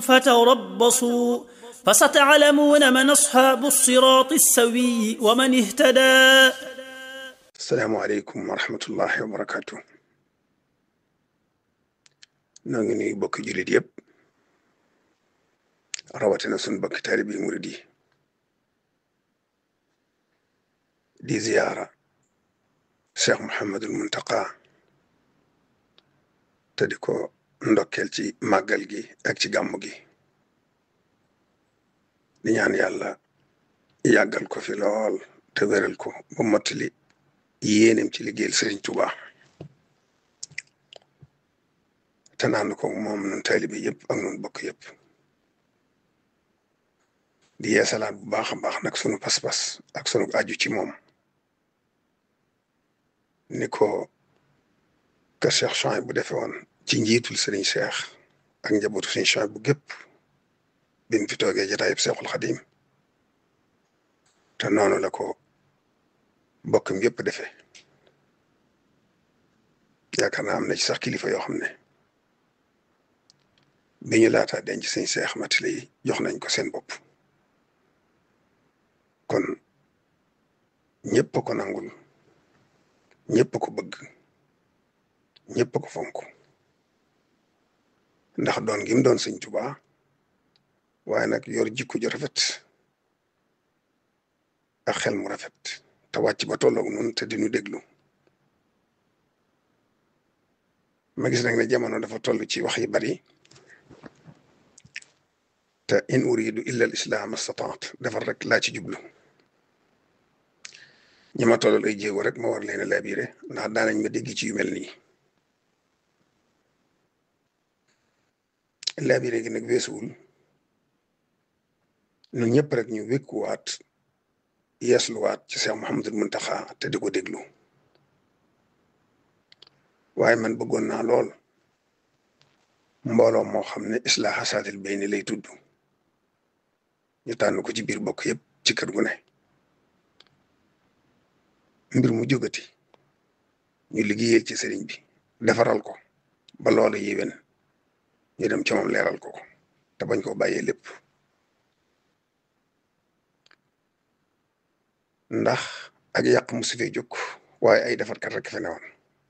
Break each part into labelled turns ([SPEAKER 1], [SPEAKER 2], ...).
[SPEAKER 1] فتربصوا فستعلمون من أصحاب الصراط السوي ومن اهتدى
[SPEAKER 2] asalaamaaleykum wa rahmatullahi wa barakaatu noo ngi nuyu bokki jullit yëpp rawatina sun bokki taalibi murid yi di ziyaara cheikh Mouhamadul Muntaqa te di ko ndokkeel ci màggal gi ak ci gàmmu gi di ñaan yàlla yàggal ko fi lool te wéral ko ba mottali yéenem ci liggéeyal Sëriñ Tuuba te naan ko moom nun taalibe yëpp ak nun bokk yëpp di yeesalaat bu baax a baax nag sunu pas-pas ak sunu aju ci moom ni ko kër Cheikh Chouaïb bu defee woon ci njiitul Sëriñ Cheikh ak njabootu Sëriñ Chouaïb bu gépp bi mu fi toogee jotaayub Seexul Xadim te noonu la ko bokkam yëpp defee yaakaar naa am na ci sax kilifa yoo xam ne bi ñu laataa denc sëñ Seex Matile yi jox nañ ko seen bopp kon ñëpp ko nangul ñëpp ko bëgg ñëpp ko fonk ndax doon gi mu doon sëñ Tuubaa waaye nag yor jikko ju rafet ak xel mu rafet te wàcc ba tolloog nun te dinu déglu ma gis nag ne jamono dafa toll ci wax yi bari te in uridu illa al islam astataat defar rek laa ci jublu ñi ma tollal ay jéego rek ma war leen a labiré ndax daanañ ma dégg ci yu mel nii labiré gi nag weesuwul ñun ñëpp rek ñu wékkuwaat yeesluwaat ci Cheikh Mouhamadul Muntaxa te di ko déglu waaye man bëggoon naa lool mbooloo moo xam ne islaaha saatil bayni lay tudd ñu tànn ko ci biir bokk yëpp ci kër gu ne mbir mu jógati ñu liggéeyal ci sëriñ bi defaral ko ba loola yéwén ñu dem ci moom leeral ko ko te bañ koo bàyyee lépp ndax ak yàq mu su fee jóg waaye ay defarkat rek fe newoon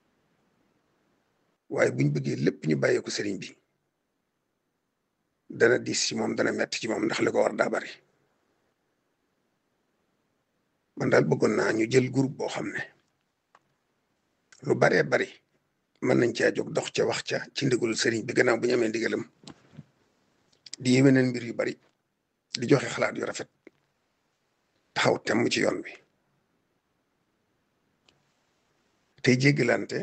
[SPEAKER 2] waaye buñ bëggee lépp ñu bàyyeeku sëriñ bi dana diis ci moom dana metti ci moom ndax li ko war daa bari man daal bëggoon naa ñu jël groupe boo xam ne lu baree bari mën nañ caa jóg dox ca wax ca ci ndigalul sëriñ bi gannaaw bu ñu amee ndigalam di yéwénal mbir yu bari di joxe xalaat yu rafet taxaw temm ci yoon bi tey jéggalante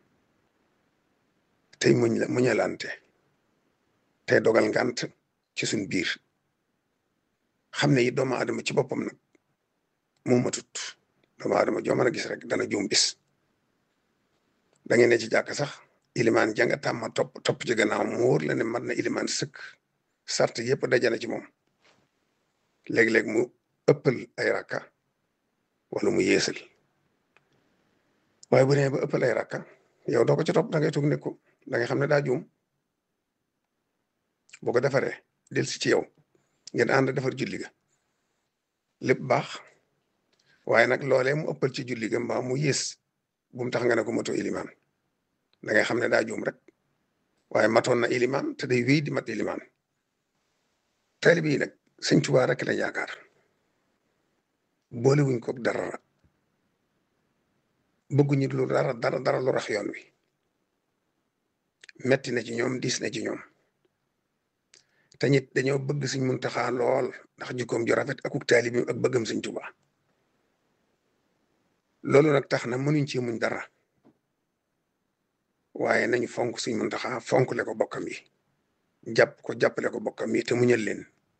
[SPEAKER 2] tey muñ la muñalante tey dogal ngant ci suñ biir xam ne yi doomu aadama ci boppam nag moo matut doomu aadama joo mën a gis rek dana juum bis da ngeen ne ci jàkk sax ilimaan janga tàmma topp topp ci gannaaw mu wóor la ne mat na ilimaan sëkk sart yëpp dajana ci moom léeg-léeg mu ëppal ay rakka wala mu yeesal waaye bu nee ba ëppal ay rakka yow doo ko ci topp da ngay toog nekku da ngay xam ne daa juum boo ko defaree del si ci yow ngeen ànd defar julli ga lépp baax waaye nag loolee mu ëppal ci julli ga mbaa mu yées bu mu tax nga ne ko moto ilimaan da ngay xam ne daa juum rek waaye matoon na ilimaan te day wéy di mat ilimaan taalibe yi nag sëñ Tuubaa rek la yaakaar boole wuñ ko dara bëgguñu lu dara dara dara lu rax yoon wi metti na ci ñoom diis na ci ñoom te ñit dañoo bëgg Sëñ Muntaxa lool ndax jikkoom ju rafet akuk taalibi ak bëggam Sëñ Tuubaa loolu nag tax na mënuñ ci muñ dara waaye nañu fonk Sëñ Muntaxa fonkle ko bokkam yi jàpp ko jàppale ko bokkam yi te muñal leen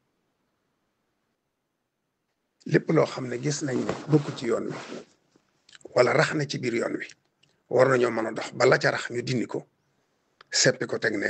[SPEAKER 2] lépp loo xam ne gis nañ ne bokk ci yoon wi wala rax na ci biir yoon wi war nañoo mën a dox bala ca rax ñu dindi ko seppi ko teg ne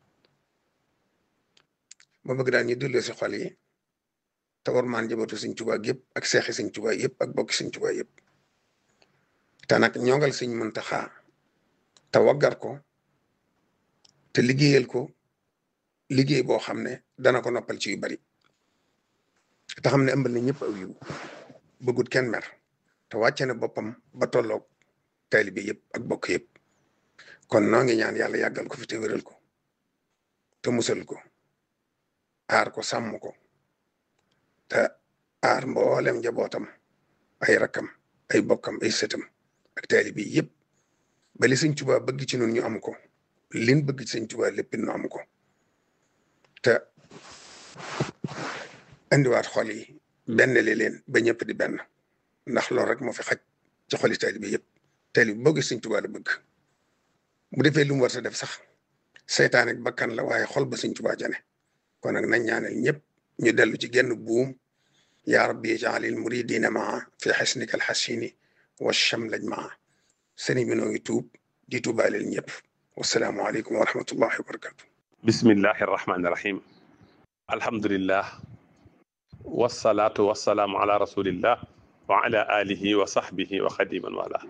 [SPEAKER 2] ma bëgg daal ñu delloo si xol yi te war maan njabootu Sëñ Tuubaa yëpp ak seexi Sëñ Tuubaa yëpp ak bokki Sëñ Tuubaa yëpp te nag ñongal Sëñ Muntaxa te waggar ko te liggéeyal ko liggéey boo xam ne dana ko noppal ci yu bari te xam ne ëmbal na ñëpp aw yiw bëggut kenn mer te wàcce na boppam ba tolloog taalibe yëpp ak bokk yëpp kon noo ngi ñaan yàlla yàggal ko fi te wéral ko te musal ko aar ko sàmm ko te aar mboolem njabootam ay rakkam ay bokkam ay sëtam ak taalibe yëpp ba li sëñ Tuubaa bëgg ci nun ñu am ko lin bëgg ci sëñ Tuubaa lépp nu am ko te indiwaat xol yi benn li leen ba ñëpp di benn ndax loolu rek moo fi xaj ci xoli taalibe yëpp taalibe boo gis sëñ Tuubaa la bëgg bu defee lu mu war a def sax seytaan ak bakkan la waaye xol ba sëñ Tuubaa jane kon nag nañ ñaanal ñëpp ñu dellu ci genn buum yaa rabbi jaalil muridina maa fi xasnika alxasini wa chamlaj maa sëriñ bi noo ngi tuub di tuubaaleel ñëpp wasalaamu aleykum wa rahmatullahi wa barakatu
[SPEAKER 3] bismillahi arrahmani irrahim alhamdulillah wasalaatu wasalaamu ala rasulillah wa ala alihi wa sahbihi wa xadiman wala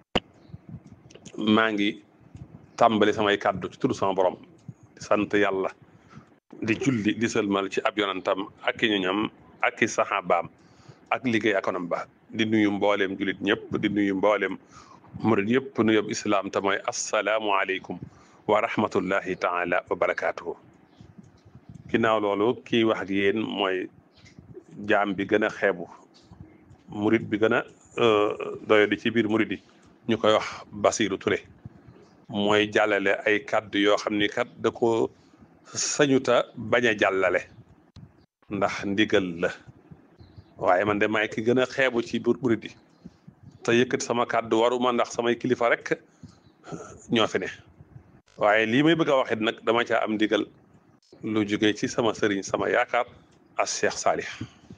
[SPEAKER 3] maa ngi tàmbali samay kàddu ci tudd sama borom di sant yàlla di julli di sëlmal ci ab yonantam ak i ñoñam ak i saxaabaam ak liggéey akonam ba di nuyu mbooleem jullit ñëpp di nuyu mbooleem murid yëpp nu yob islaam te mooy assalaamu aleykum wa rahmatullahi taala wa barakaatuhu ginnaaw loolu kii wax ak yéen mooy jaam bi gën a xeebu murid bi gën a doyo di ci biir murid yi ñu koy wax Basiiru Ture mooy jàllale ay kàddu yoo xam ni kat da ko sañuta bañ a jàllale ndax ndigal la waaye man de maay ki gën a xeebu ci biir murid yi te yëkkati sama kàddu waruma ndax samay kilifa rek ñoo fi ne waaye lii may bëgg a waxit nag dama caa am ndigal lu jóge ci sama sëriñ sama yaakaar as Cheikh Salih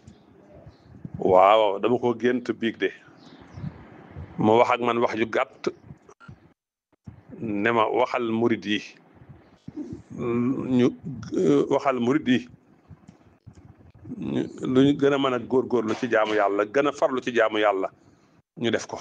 [SPEAKER 3] waaw dama ko gént biig de mu wax ak man wax ju gàtt ne ma waxal murid yi ñu waxal murid yi lu ñu gën a mën a góorgóorlu ci jaamu yàlla gën a farlu ci jaamu yàlla ñu def ko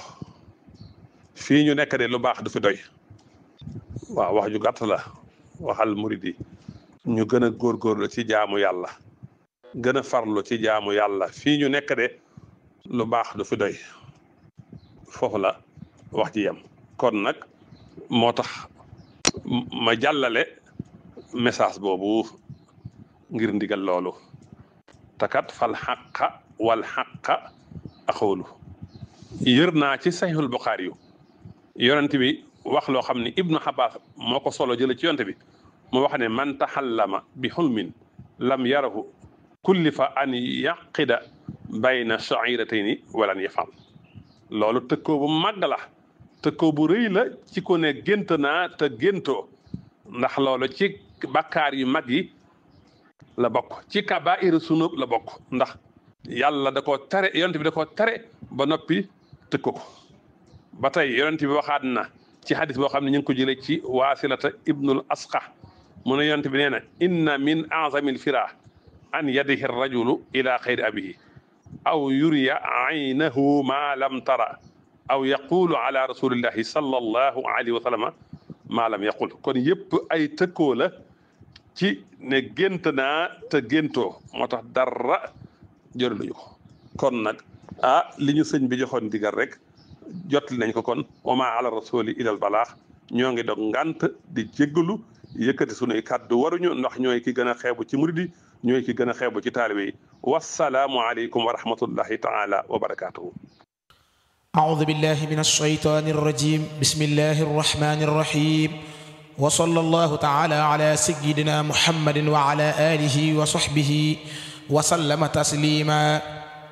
[SPEAKER 3] fii ñu nekk de lu baax du fi doy waaw wax ju gàtt la waxal murid yi ñu gën a góorgóorlu ci jaamu yàlla gën a farlu ci jaamu yàlla fii ñu nekk de lu baax du fi doy foofu la wax ji yem kon nag moo tax ma jàllale message boobu ngir ndigal loolu takat fal xaqa wal xaqa axoolu yër naa ci saxiixul buxaari yu yonent bi wax loo xam ne ibnu xabaas moo ko solo jële ci yonent bi mu wax ne man taxallama bi xulmin lam yarahu kullifa an yaqida bayna shairatayni walan yafal loolu tëkkoo bu màgg la tëkkoo bu rëy la ci ko ne gént naa te géntoo ndax loolu ci bakkaar yu mag yi la bokk ci kabaa'iru sunub la bokk ndax yàlla da koo tere yonent bi da koo tere ba noppi tëkko ko ba tey yonent bi waxaat na ci xadis boo xam ne ñu ngi ko jëlee ci waasilata ibnul asqa mu ne yonent bi nee na inna min azamil fira an yadihi rajulu ila xayri abihi aw yuriya aynahu ma lam tara aw yaqulu ala rasulillahi sallallahu alayhi wa sallama ma lam yaqul kon yëpp ay tëkkoo la ci ne gént naa te géntoo moo tax dara jëraluñu ko kon nag ah li ñu sëñ bi joxoon digal rek jotli nañ ko kon wama ala rasuli ilal balaax ñoo ngi dog ngant di jéggalu yëkkati sunuy kàddu waruñu ndax ñooy ki gën a xeebu ci murid yi ñooy ki gën a xeebu ci taalibe yi wasalaamu aleykum wa rahmatullahi taala wa barakatuhu
[SPEAKER 4] أعوذ بالله من الشيطان الرجيم بسم الله الرحمن الرحيم وصلى الله تعالى على سيدنا محمد وعلى آله وصحبه وسلم تسليما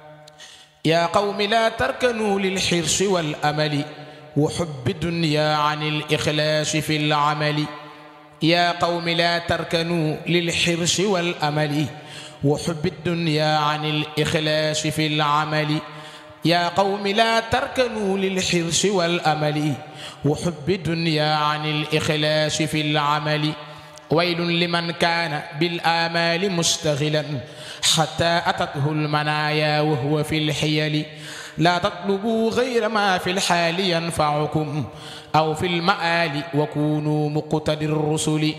[SPEAKER 4] يا قوم لا تركنوا للحرص والأمل وحب الدنيا عن الإخلاص في العمل يا قوم لا تركنوا للحرص والأمل وحب الدنيا عن الإخلاص في العمل يا قوم لا تركنوا للحرص والأمل وحب الدنيا عن الإخلاص في العمل ويل لمن كان بالآمال مستغلا حتى أتته المنايا وهو في الحيل لا تطلبوا غير ما في الحال ينفعكم أو في المآل وكونوا مقتدي الرسل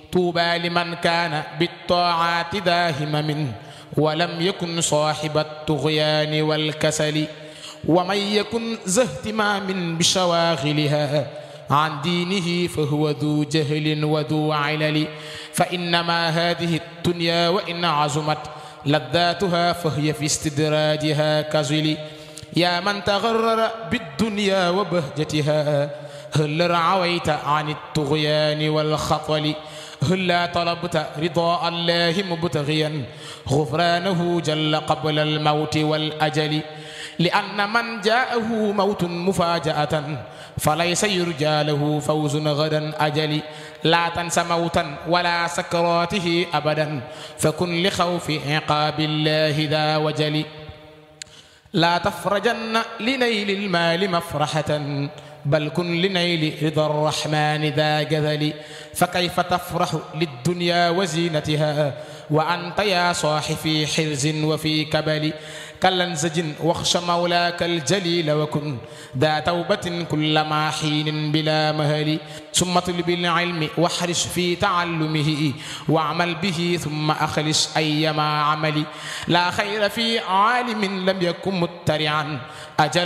[SPEAKER 4] طوبى لمن كان بالطاعات ذا همم ولم يكن صاحب الطغيان والكسل ومن يكن ذا اهتمام بشواغلها عن دينه فهو ذو جهل وذو علل فإنما هذه الدنيا وإن عظمت لذاتها فهي في استدراجها كزل يا من تغرر بالدنيا وبهجتها هل رعويت عن الطغيان والخطل هلا طلبت رضاء الله مبتغيا غفرانه جل قبل الموت والأجل لأن من جاءه موت مفاجأة فليس يرجى له فوز غدا أجل لا تنس موتا ولا سكراته أبدا فكن لخوف عقاب الله ذا وجل لا تفرجن لنيل المال مفرحة بل كن لنيل رضا الرحمن ذا جذل فكيف تفرح للدنيا وزينتها وأنت يا صاح في حرز وفي كبل كالانزج واخش مولاك الجليل وكن ذا توبة كلما حين بلا مهل ثم طلب العلم واحرص في تعلمه واعمل به ثم أخلص أيما عمل لا خير في عالم لم يكن مترعا أجل